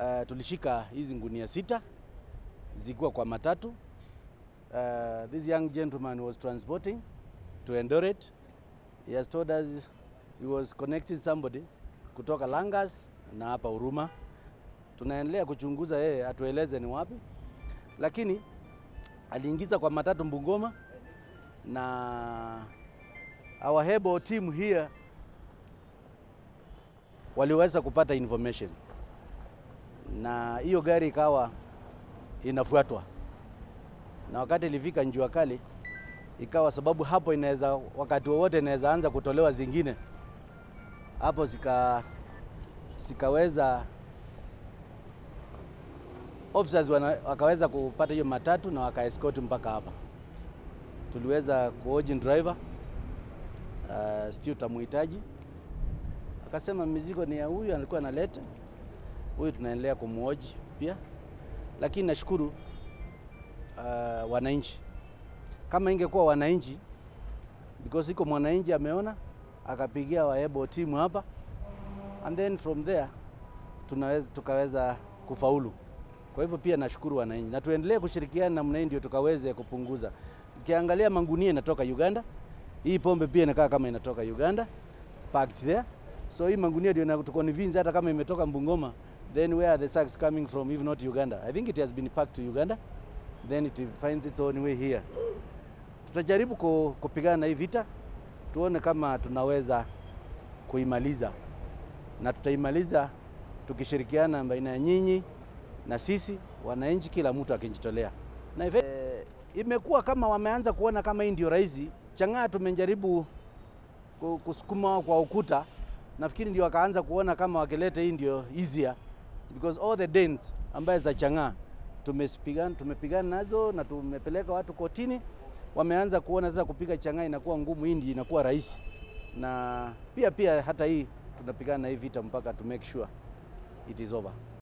uh, tulishika hizi ngunia sita zikuwa kwa matatu. Uh, this young gentleman was transporting to Eldoret. He has told us he was connecting somebody kutoka Langas na hapa Huruma. Tunaendelea kuchunguza yeye atueleze ni wapi, lakini aliingiza kwa matatu Bungoma na our Hebo team here waliweza kupata information na hiyo gari ikawa inafuatwa, na wakati ilifika njua kali ikawa sababu hapo inaweza wakati wowote inaweza anza kutolewa zingine hapo, zika zikaweza officers wana, wakaweza kupata hiyo matatu na wakaescort mpaka hapa. Tuliweza kuoji driver uh, stiu tamuhitaji, akasema mizigo ni ya huyu alikuwa analeta huyu, tunaendelea kumuoji pia, lakini nashukuru uh, wananchi. Kama ingekuwa wananchi, because iko mwananchi ameona akapigia waebo timu hapa and then from there tunaweza tukaweza kufaulu. Kwa hivyo pia nashukuru wananchi na tuendelee kushirikiana namna hii ndio tukaweze kupunguza. Ukiangalia mangunia inatoka Uganda, hii pombe pia inakaa kama inatoka Uganda packed there. So hii mangunia ndio inatuconvince hata kama imetoka Bungoma, then where are the sacks coming from if not Uganda? I think it has been packed to Uganda, then it finds its own way here. Tutajaribu ku- kupigana na hii vita, tuone kama tunaweza kuimaliza, na tutaimaliza tukishirikiana baina ya nyinyi na sisi wananchi, kila mtu akijitolea. Na hivi eh, imekuwa kama wameanza kuona kama hii ndio rahisi. Chang'aa tumejaribu ku- kusukuma kwa ukuta, nafikiri ndio wakaanza kuona kama wakileta hii ndio easier because all the dens ambaye za Chang'aa tumepigana tumepigana nazo na tumepeleka watu kotini, wameanza kuona sasa kupiga Chang'aa inakuwa ngumu, hii ndio inakuwa rahisi, na pia pia hata hii tunapigana na hii vita mpaka to make sure it is over.